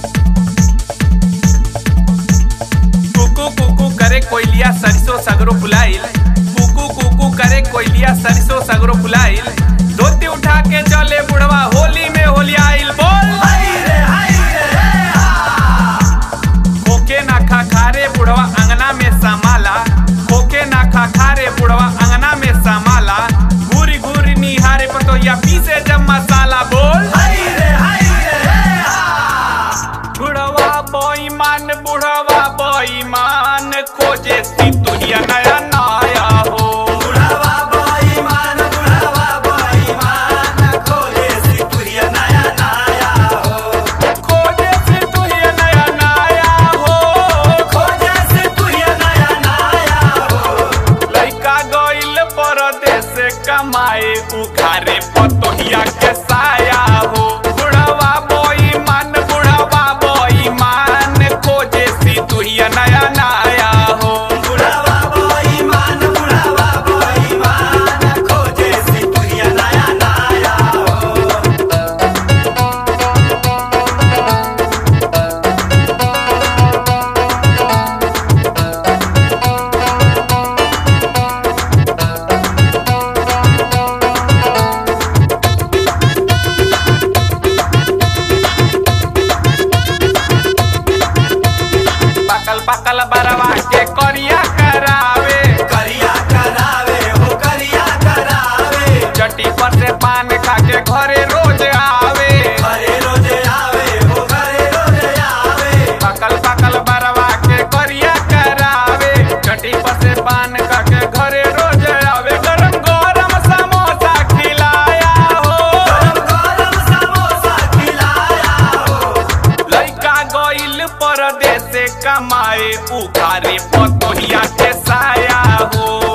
कुकू कुकू करे कोयलिया सरसों सगरो फुलाइल कुकू कुकू करे कोयलिया सरसों सगरो फुलाइल धोती उठा के चले बुढ़वा होली में होली आइल बोल खोके ना खा खारे बुढ़वा अंगना में समाला खोके ना खा खारे बुढ़वा अंगना में समाला घूरी घूरी निहारे पतोया पीसे जब मसाला बोल बुढ़वा बेईमान बुढ़वा बेईमान खोजे सी तुहिया नया नया हो खोजे सी तुहिया नया नया हो लइका गइल परदेस कमाए उखारे पतोहिया के साया हो बुढ़वा बेईमान बुढ़वा बेईमान खोजे सी तुहिया नया नया हो पकल पकल बरवा के करिया करावे चट्टी पर से पान खा के घरे रोज आवे पकल पकल बरवा के करिया करावे चट्टी पर से पान खा के घरे रोज आवे गरम गरम समोसा खिलाया हो लइका गइल परदेस कमाए उखारे पतोहिया के साया हो